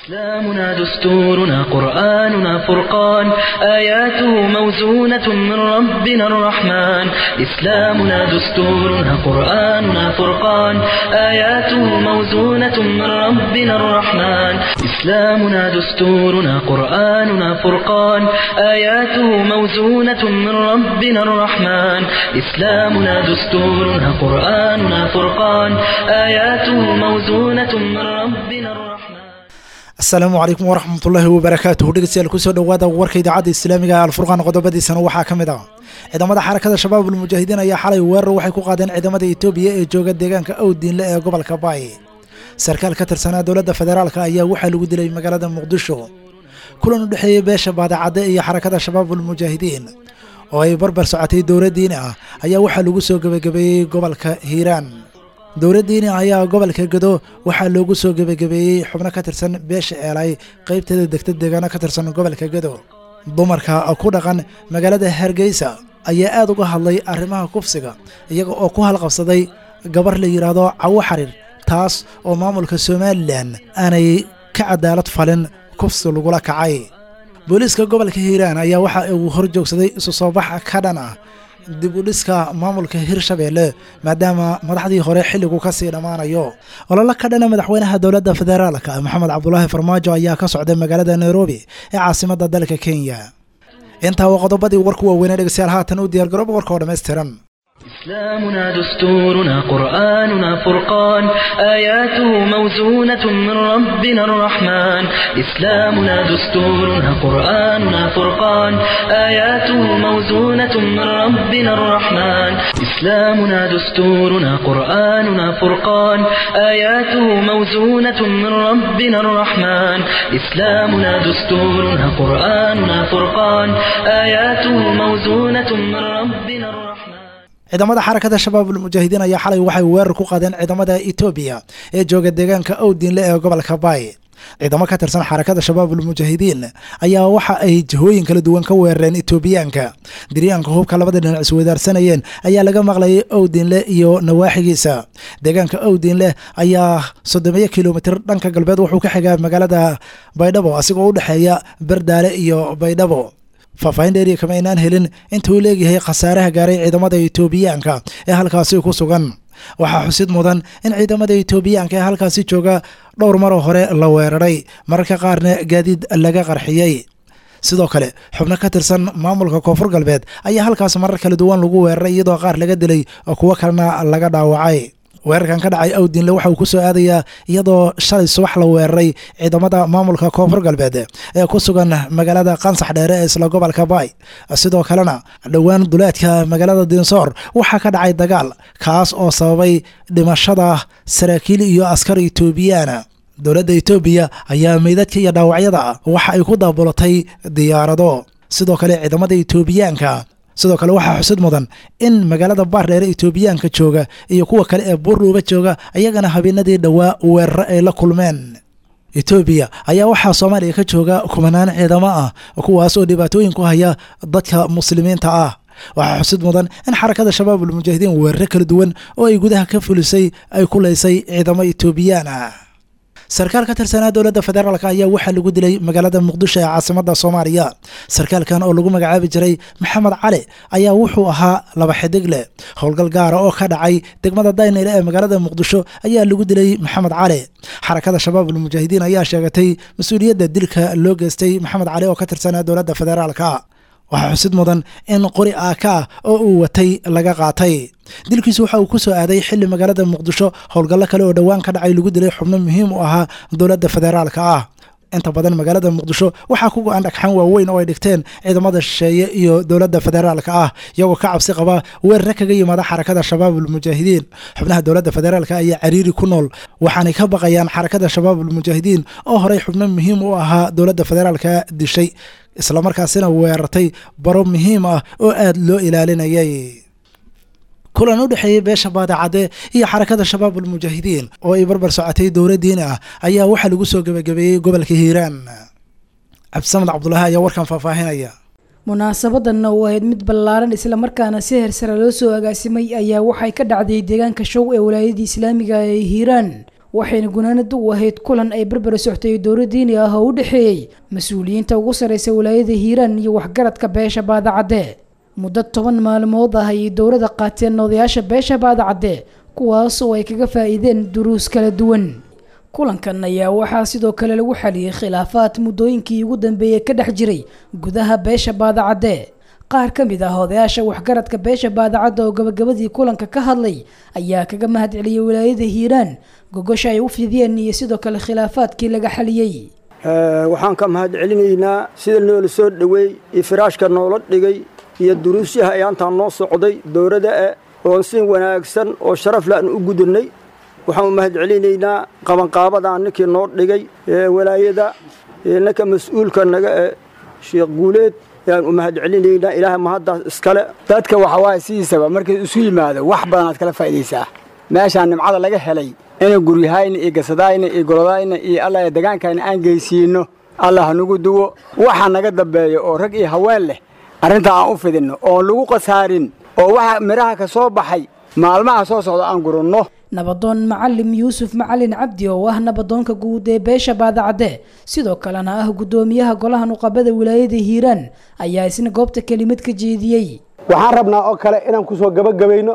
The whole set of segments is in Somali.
إسلامنا دستورنا قرآننا فرقان آياته موزونة من ربنا الرحمن إسلامنا دستورنا قرآننا فرقان آياته موزونة من ربنا الرحمن إسلامنا دستورنا قرآننا فرقان آياته موزونة من ربنا الرحمن إسلامنا دستورنا قرآننا فرقان آياته موزونة من ربنا الرحمن asalaamu calaykum waraxmatullaahi wabarakaatuhu dhegeystayaal kusoo dhowaada warka idaacadda islaamiga ee alfurqaan qodobadiisana waxaa ka mid ah ciidamada xarakada shabaab ulmujaahidiin ayaa xalay weerar waxay ku qaadeen ciidamada etoobiya ee jooga deegaanka owdiinle ee gobolka baay sarkaal ka tirsanaa dowladda federaalka ayaa waxaa lagu dilay magaalada muqdisho kulan u dhexeeyey beesha baadacadde iyo xarakada shabaab ulmujaahidiin oo ay barbar socotay dowladdiini ah ayaa waxaa lagu soo gebagabeeyey gobolka hiiraan dowladdiini ayaa gobolka gado waxaa loogu soo gebagabeeyey xubno ka tirsan beesha eelay qaybteeda degta deegaano ka tirsan gobolka gado dumarka ku dhaqan magaalada hargeysa ayaa aad uga hadlay arrimaha kufsiga iyaga oo ku halqabsaday gabar la yidhaahdo cawo xariir taas oo maamulka somalilan aanay ka cadaalad falin kufsi lagula kacay booliiska gobolka hiiraan ayaa waxa uu hor joogsaday isu soo bax ka dhan ah dib u dhiska maamulka hirshabeelle maadaama madaxdii hore xilligu ka sii dhammaanayo ololo ka dhana madaxweynaha dowladda federaalka maxamed cabdulaahi farmaajo ayaa ka socday magaalada nairobi ee caasimadda dalka kenya intaa waa qodobadii warku waaweynee dhegeystayaal haatan u diyaargarooba warka oo dhammaystiran إسلامنا دستورنا قرآننا فرقان آياته موزونة من ربنا الرحمن إسلامنا دستورنا قرآننا فرقان آياته موزونة من ربنا الرحمن إسلامنا دستورنا قرآننا فرقان آياته موزونة من ربنا الرحمن إسلامنا دستورنا قرآننا فرقان آياته موزونة من ربنا الرحمن ciidamada xarakada shabaab ulmujaahidiin ayaa xalay waxay weerar ku qaadeen ciidamada etoobiya ee jooga deegaanka owdiinle ee gobolka baay ciidamo ka tirsan xarakada shabaab ulmujaahidiin ayaa waxa ay jihooyin kala duwan ka weerareen etoobiyaanka diryaanka hubka labada dhinac isweydaarsanayeen ayaa laga maqlayay owdiinle iyo nawaaxigiisa deegaanka owdiinle ayaa soddomeeyo kilomitir dhanka galbeed wuxuu ka xigaa magaalada baydhabo asigoo u dhexeeya berdaale iyo baydhabo faahfaahin dheeriya kama aynaan helin inta uu leegyahay khasaaraha gaaray ciidamada etoobiyaanka ee halkaasi ku sugan waxaa xusid mudan in ciidamada etoobiyaanka ee halkaasi jooga dhowr maroo hore la weeraray mararka qaarna gaadiid laga qarxiyey sidoo kale xubno ka tirsan maamulka koonfur galbeed ayaa halkaas marar kala duwan lagu weeraray iyadoo qaar laga dilay oo kuwo kalena laga dhaawacay weerarkan ka dhacay awdiinle waxa uu ku soo aadayaa iyadoo shalay subax la weeraray ciidamada maamulka koonfur galbeed ee ku sugan magaalada qansax dheere ee isla gobolka baay sidoo kalena dhowaan duleedka magaalada dinsoor waxaa ka dhacay dagaal kaas oo sababay dhimashada saraakiil iyo askar etoobiyaana dowladda etoobiya ayaa meydadka iyo dhaawacyada waxa ay ku daabulatay diyaarado sidoo kale ciidamada etoobiyaanka sidoo kale waxaa xusid mudan in magaalada baardheere etoobiyaanka jooga iyo kuwa kale ee buurluuba jooga ayagana habeenadii dhowaa weeraro ay la kulmeen etoobiya ayaa waxaa soomaaliya ka jooga kumanaan ciidamo ah kuwaas oo dhibaatooyin ku haya dadka muslimiinta ah waxaa xusid mudan in xarakada shabaab ulmujaahidiin weeraro kala duwan oo ay gudaha ka fulisay ay ku laysay ciidamo etoobiyaan ah sarkaal ka tirsanaa dowladda federaalk ayaa waxaa lagu dilay magaalada muqdisho ee caasimada soomaaliya sarkaalkan oo lagu magacaabi jiray maxamed cali ayaa wuxuu ahaa laba xidig leh howlgal gaara oo ka dhacay degmada daynile ee magaalada muqdisho ayaa lagu dilay maxamed cali xarakada shabaab ulmujaahidiin ayaa sheegatay mas-uuliyadda dilka loo geystay maxamed cali oo ka tirsanaa dowladda federaalka waxaa xusid mudan in qori aaka ah oo uu watay laga qaatay dilkiisu waxa uu ku soo aaday xilli magaalada muqdisho howlgallo kale oo dhowaan ka dhacay lagu dilay xubno muhiim u ahaa dowladda federaalka ah inta badan magaalada muqdisho waxaa ku go-an dhagxaan waaweyn oo ay dhigteen ciidamada shisheeye iyo dowladda federaalka ah iyagoo ka cabsi qaba weerare kaga yimaada xarakada shabaab ulmujaahidiin xubnaha dowladda federaalka ayaa cariiri ku nool waxaanay ka baqayaan xarakada shabaab ulmujaahidiin oo horey xubno muhiim u ahaa dowladda federaalka dishay islamarkaasina weerartay baro muhiim ah oo aada loo ilaalinayay kulan u dhexeeyey beesha baadacadde iyo xarakada shabaab ulmujaahidiin oo ay barbar socotay dowladdiini ah ayaa waxaa lagu soo gebagabeeyey gobolka hiiraan cabdisamed cabdulaahi ayaa warkan faahfaahinaya munaasabadanna oo ahayd mid ballaaran islamarkaana si hersare loo soo agaasimay ayaa waxay ka dhacday deegaanka show ee walaayadii islaamiga ee hiiraan waxayna gunaanada u ahayd kulan ay berber soctay dowla diini ah oo u dhexeeyey mas-uuliyiinta ugu sarreysa walaayada hiiraan iyo waxgaradka beesha baadacadde muddo toban maalmood ah ayay dowladda qaateen odayaasha beesha baadacadde kuwaas oo ay kaga faa'iideen duruus kala duwan kulankan ayaa waxaa sidoo kale lagu xaliyey khilaafaad muddooyinkii ugu dambeeyey ka dhex jiray gudaha beesha baadacadde qaar ka mid ah odayaasha waxgaradka beesha baadacadda oo gabagabadii kulanka ka hadlay ayaa kaga mahad celiyey walaayada hiiraan gogosha ay u fidiyeen iyo sidoo kale khilaafaadkii laga xaliyey waxaan ka mahad celinaynaa sida noola soo dhoweey iyo firaashka noola dhigay iyo duruusyaha ayaantaan noo socday dowladda e oon si wanaagsan oo sharaf laan u gudannay waxaan u mahad celinaynaa qabanqaabadaan ninkii noo dhigay walaayada ninka mas-uulka naga e sheekh guuleed ayaan u mahad celinaynaa ilaahay mahaddaas iskale dadka waxa waaye sidiisaba markay isu yimaado wax badanaad kala faa'idaysaa meeshaan nimcada laga helay inay guryahayna iyo gasadayna iyo golodayna iyo alla degaankayna aan geysiinno allah hanugu duwo waxa naga dambeeya oo rag iyo haween leh arrintaa aan u fidinno oon lagu khasaarin oo waxa midhaha ka soo baxay maalmaha soo socda aan guranno nabadoon macalim yuusuf macalin cabdi oo ah nabadoonka guud ee beesha baadacadde sidoo kalena ah guddoomiyaha golaha nuqabada wilaayada hiiraan ayaa isna goobta kelimad ka jeediyey waxaan rabnaa oo kale inaan ku soo gabagabayno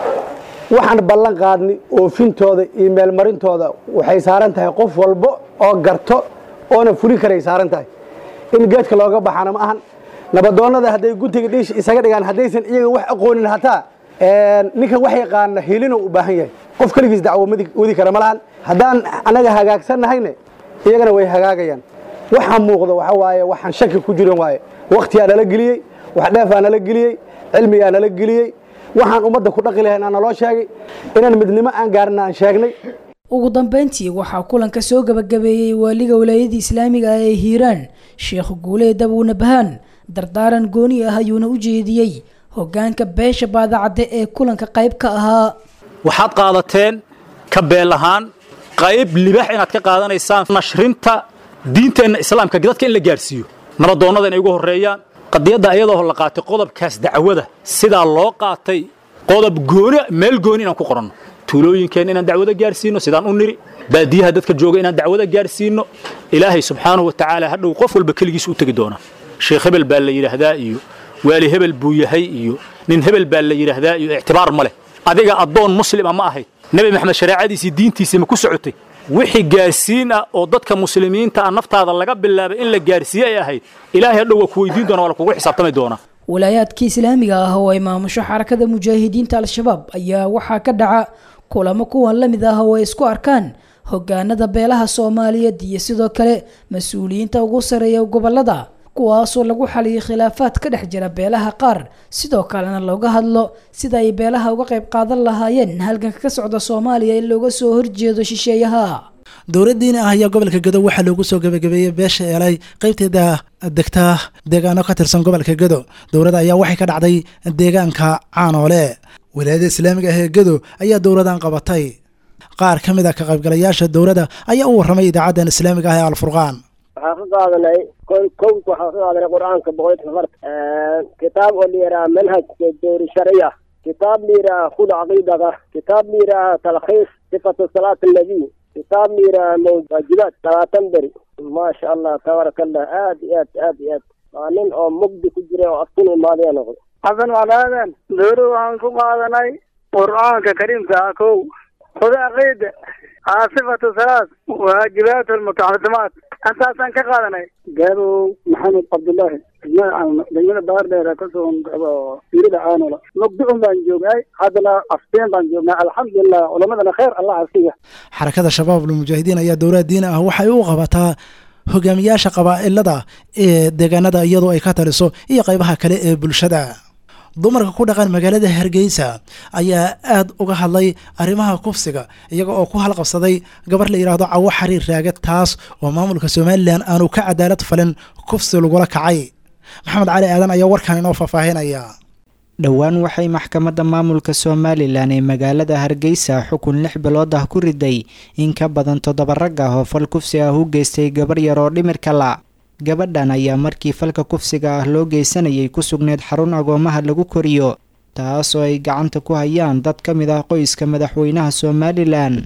waxaan ballan qaadnay oofintooda iyo meelmarintooda waxay saaran tahay qof walba oo garto oona fulin karay saaran tahay in geedka looga baxana ma ahan nabadoonnada hadday guntiga dhiish isaga dhigaan haddaysan iyaga wax aqoonin hataa ninkan wax yaqaana hilina u baahan yahay qof keligiis dacwo wadi kara ma lahan haddaan annaga hagaagsannahayne iyagana way hagaagayaan waxaa muuqda waxa waaye waxaan shaki ku jirin waaye wakhtiyaa nala geliyey wax dheefaa nala geliyey cilmigaa nala geliyey waxaan ummadda ku dhaqi lahayn aan naloo sheegay inaan midnimo aan gaarina aan sheegnay ugu dambeyntii waxaa kulanka soo gabagabeeyey waaliga walaayada islaamiga ah ee hiiraan sheekh guuleed abuuna bahaan dardaaran gooni ah ayuuna u jeediyey hoggaanka beesha baadacadde ee kulanka qayb ka ahaa waxaad qaadateen ka beel ahaan qayb libax inaad ka qaadanaysaan nashrinta diinteenna islaamka dadka in la gaarsiiyo nabadoonnada inay ugu horreeyaan qadiyadda ayadoo la qaatay qodobkaas dacwada sidaa loo qaatay qodob gooni meel gooni inaan ku qoranno tuulooyinkeenna inaan dacwado gaarsiinno sidaan u niri baadiyaha dadka jooga inaan dacwado gaarsiinno ilaahay subxaanahu wa tacaala hadhow qof walba keligiis u tegi doona sheekh hebel baa la yidhaahdaa iyo waali hebel buu yahay iyo nin hebel baa la yidhaahdaa iyo ictibaar ma leh adiga addoon muslima ma ahayd nebi maxamed shareecadiisii diintiisii ma ku socotay wixii gaarsiin ah oo dadka muslimiinta ah naftaada laga bilaabay in la gaarsiiye ay ahayd ilaahay hadhow waa ku weydiin doona waa la kugu xisaabtami doonaa walaayaadkii islaamiga ah oo ay maamusho xarakada mujaahidiinta al-shabaab ayaa waxaa ka dhaca kulamo kuwan la mid ah oo ay isku arkaan hogaanada beelaha soomaaliyeed iyo sidoo kale mas-uuliyiinta ugu sareeya gobolada kuwaasoo lagu xaliyay khilaafaad ka dhex jira beelaha qaar sidoo kalena looga hadlo sida ay beelaha uga qayb qaadan lahaayeen halganka ka socda soomaaliya in looga soo horjeedo shisheeyaha dowladdiini ah ayaa gobolka gedo waxaa loogu soo gabagabeeyey beesha eelay qaybteeda degta deegaano ka tirsan gobolka gedo dowladda ayaa waxay ka dhacday deegaanka caanoole wilaayada islaamiga ah ee gedo ayaa dowladan qabatay qaar ka mid a ka qaybgalayaasha dowladda ayaa u warramay idaacaddan islaamiga ah ee alfurqaan waxaan ka qaadanay kowka waxaan ka qaadanay qur-aanka boqolka farta kitaab oo la yidhaha manhajka dowri shariya kitaab la yidhaha khud caqiidaka kitaab la yidhaha talkhiis sifatu salaat annabiy kitaab la yidhaha mawaajibaat labaatan beri maasha allah tabaaraka allah aad iyo aad aad iyo aad waa nin oo mugdi ku jira oo afkun imaadaya noqday xasan walaadan dowri waxaan ku qaadanay qur-aanka kariimka ah kow khud caqiida sifatu salaat waajibaat almutaxasimaat intaasaan ka qaadanay gaabow maxamed cabdullaahi degmada baardheer kasoo fiirida caanola mugdicun baan joognay haddana afteen baan joognay alxamdulilah culamadana khayr allah asiya xarakada shabaab almujaahidiin ayaa dowlad diini ah waxay u qabataa hogaamiyaasha qabaa'ilada ee deegaanada iyadoo ay ka taliso iyo qaybaha kale ee bulshada dumarka ku dhaqan magaalada hargeysa ayaa aad uga hadlay arrimaha kufsiga iyaga oo ku halqabsaday gabar la yidhaahdo cawo xariir raage taas oo maamulka somalilan aanu ka cadaalad falin kufsi lagula kacay maxamed cali aadan ayaa warkan inoo faahfaahinaya dhowaan waxay maxkamadda maamulka somalilan ee magaalada hargeysa xukun lix bilood ah ku riday in ka badan toddoba rag ah oo fal kufsi ah u geystay gabar yar oo dhimirka la gabadhan ayaa markii falka kufsiga ah loo geysanayay ku sugneyd xarun agoomaha lagu koriyo taas oo ay gacanta ku hayaan dad ka mid ah qoyska madaxweynaha somalilan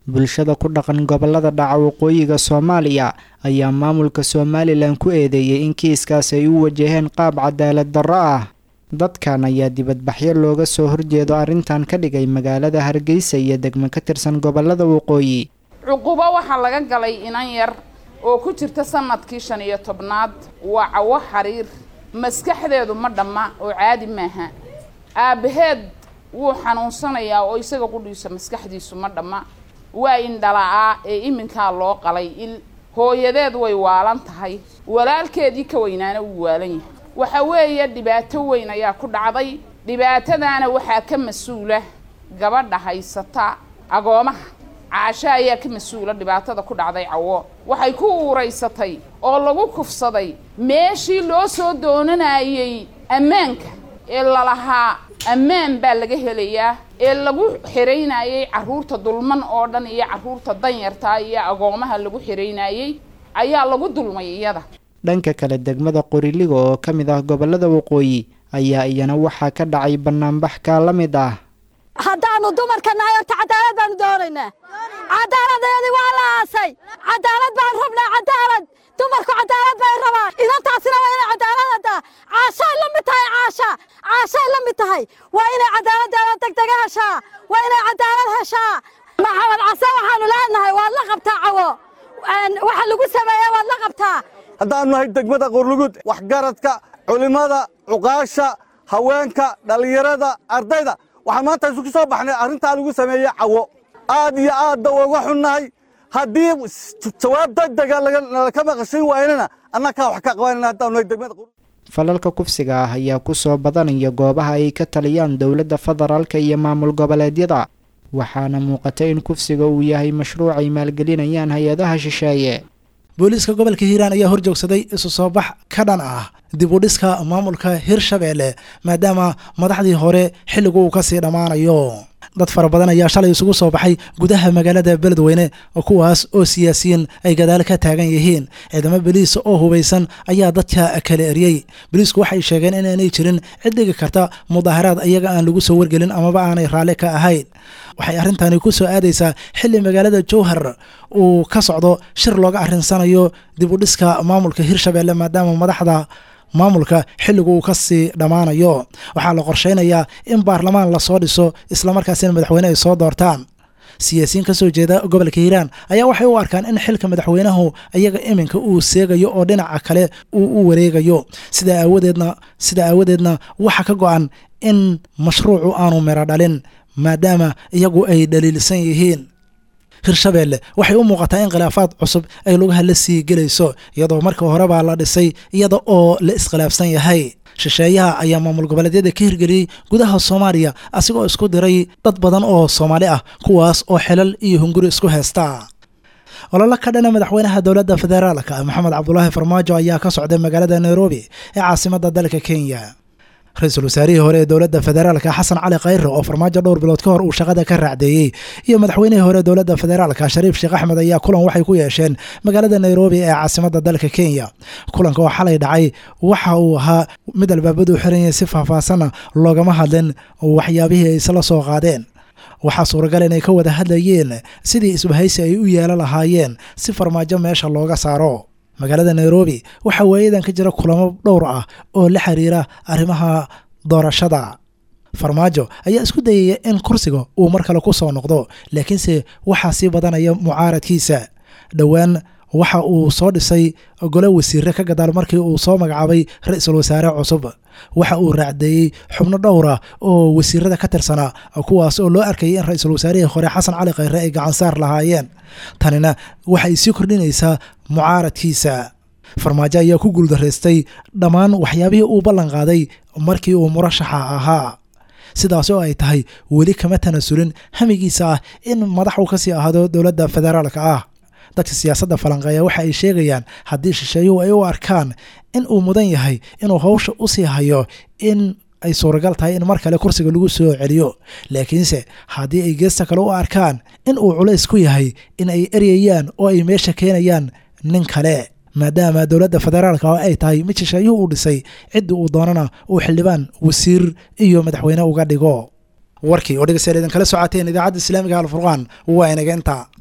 bulshada ku dhaqan gobolada dhaca waqooyiga soomaaliya ayaa maamulka somalilan ku eedeeyey in kiiskaas ay u wajaheen qaab cadaalad darro ah dadkan ayaa dibadbaxyo looga soo horjeedo arrintan ka dhigay magaalada hargeysa iyo degmo ka tirsan gobolada waqooyi cuqubo waxaa laga galay inan yar oo ku jirta sanadkii shan iyo tobnaad waa cawo xariir maskaxdeedu ma dhamma oo caadi maaha aabbaheed wuu xanuunsanayaa oo isaga qudhiisa maskaxdiisu ma dhamma waa indhala'aa ee iminkaa loo qalay il hooyadeed way waalan tahay walaalkeedii ka weynaana wuu waalan yahay waxa weeye dhibaato weyn ayaa ku dhacday dhibaatadaana waxaa ka mas-uula gabadha haysata agoomaha caasho ayaa ka mas-uula dhibaatada ku dhacday cawo waxay ku uuraysatay oo lagu kufsaday meeshii loo soo doonanayey ammaanka ee lalahaa ammaan baa laga helayaa ee lagu xiraynayey carruurta dulman oo dhan iyo carruurta danyarta iyo agoomaha lagu xiraynayey ayaa lagu dulmay iyada dhanka kale degmada qoriliga oo ka mid ah gobolada waqooyi ayaa iyana waxaa ka dhacay banaanbax kaa la mid ah haddaannu dumarka nahay horta cadaalad baanu doonaynaa cadaaladayadii waa la aasay cadaalad baan rabnaa cadaalad dumarku cadaalad bay rabaan idantaasina waa inay cadaaladada caashay la mid tahay caasha caashay la mid tahay waa inay cadaaladdeeda degdega heshaa waa inay cadaalad heshaa maxamed case waxaanu leenahay waad la qabtaa cawo waxa lagu sameeya waad la qabtaa haddaanu nahay degmada qorlugud waxgaradka culimmada cuqaasha haweenka dhallinyarada ardayda waxaan maanta isugu soo baxnay arrintaa lagu sameeyey cawo aad iyo aadba uga xunnahay haddii jawaab degdega laka maqashin waynana annakaa wax ka qabanayna haddaanu nahay degmada falalka kufsiga ah ayaa ku soo badanaya goobaha ay ka taliyaan dowladda federaalka iyo maamul goboleedyada waxaana muuqata in kufsiga uu yahay mashruuc ay maalgelinayaan hay-adaha shisheeye booliiska gobolka hiiraan ayaa horjoogsaday isu soo bax ka dhan ah dib u dhiska maamulka hirshabeelle maadaama madaxdii hore xilligu uu kasii dhammaanayo dad fara badan ayaa shalay isugu soo baxay gudaha magaalada beledweyne kuwaas oo siyaasiyiin ay gadaal ka taagan yihiin ciidamo beliis oo hubaysan ayaa dadka kala eriyey beliisku waxay sheegeen inaanay jirin cid dhigi karta mudaaharaad iyaga aan lagu soo wargelin amaba aanay raalli ka ahayn waxay arrintani ku soo aadaysaa xilli magaalada jowhar uu ka socdo shir looga arrinsanayo dib u dhiska maamulka hirshabeelle maadaama madaxda maamulka xilligu uu kasii dhammaanayo waxaa la qorsheynayaa in baarlamaan lasoo dhiso islamarkaasina madaxweyne ay soo doortaan siyaasiyiin kasoo jeeda gobolka hiiraan ayaa waxay u arkaan in xilka madaxweynahu iyaga iminka uu seegayo oo dhinaca kale uu u wareegayo sidaa aawadeedna sidaa aawadeedna waxa ka go-an in mashruucu aanu miro dhalin maadaama iyagu ay dhaliilsan yihiin hirshabeelle waxay u muuqataa in khilaafaad cusub ay lugaha la sii gelayso iyadoo marka hore baa la dhisay iyada oo la iskhilaafsan yahay shisheeyaha ayaa maamul goboleedyada ka hirgeliyey gudaha soomaaliya asigoo isku diray dad badan oo soomaali ah kuwaas oo xilal iyo hunguri isku haysta ololo ka dhana madaxweynaha dowladda federaalka maxamed cabdulaahi farmaajo ayaa ka socday magaalada nairobi ee caasimada dalka kenya ra-iisul wasaarihii hore ee dowladda federaalka xasan cali khayre oo farmaajo dhowr bilood ka hor uu shaqada ka raacdeeyey iyo madaxweynihii hore ee dowladda federaalka shariif sheekh axmed ayaa kulan waxay ku yeesheen magaalada nairobi ee caasimada dalka kenya kulanka oo xalay dhacay waxa uu ahaa mid albaabadu xiranyay si faahfaahsanna loogama hadlin waxyaabihii ay isla soo qaadeen waxaa suuragal inay ka wada hadlayeen sidii isbahaysi ay u yeelan lahaayeen si farmaajo meesha looga saaro magaalada nairobi waxaa waayadan ka jira kulamo dhowr ah oo la xiriira arrimaha doorashada farmaajo ayaa isku dayaya in kursiga uu mar kale ku soo noqdo laakiinse waxaa sii badanaya mucaaradkiisa dhowaan waxa uu soo dhisay gole wasiire ka gadaal markii uu soo magacaabay ra-iisul wasaare cusub waxa uu raacdeeyey xubno dhowra oo wasiirada ka tirsanaa kuwaas oo loo arkayay in ra-iisul wasaarihii hore xasan cali khayre ay gacansaar lahaayeen tanina waxay sii kordhinaysaa mucaaradkiisa farmaajo ayaa ku guuldaraystay dhammaan waxyaabihii uu ballan qaaday markii uu murashaxa ahaa sidaas oo ay tahay weli kama tanasulin hamigiisa ah in madax uu kasii ahaado dowladda federaalka ah dadka siyaasadda falanqeeya waxa ay sheegayaan haddii shisheeyuhu ay u arkaan in uu mudan yahay inuu hawsha u sii hayo in ay suuragal tahay in mar kale kursiga lagu soo celiyo laakiinse haddii ay geesta kale u arkaan in uu culays ku yahay in ay eryayaan oo ay meesha keenayaan nin kale maadaama dowladda federaalka oo ay tahay mid shisheeyuhu uu dhisay ciddii uu doonana uu xildhibaan wasiir iyo madaxweyne uga dhigo warkii oo dhegeystayaal idinkala socoteen idaacadda islaamiga alfurqaan waa inaga intaa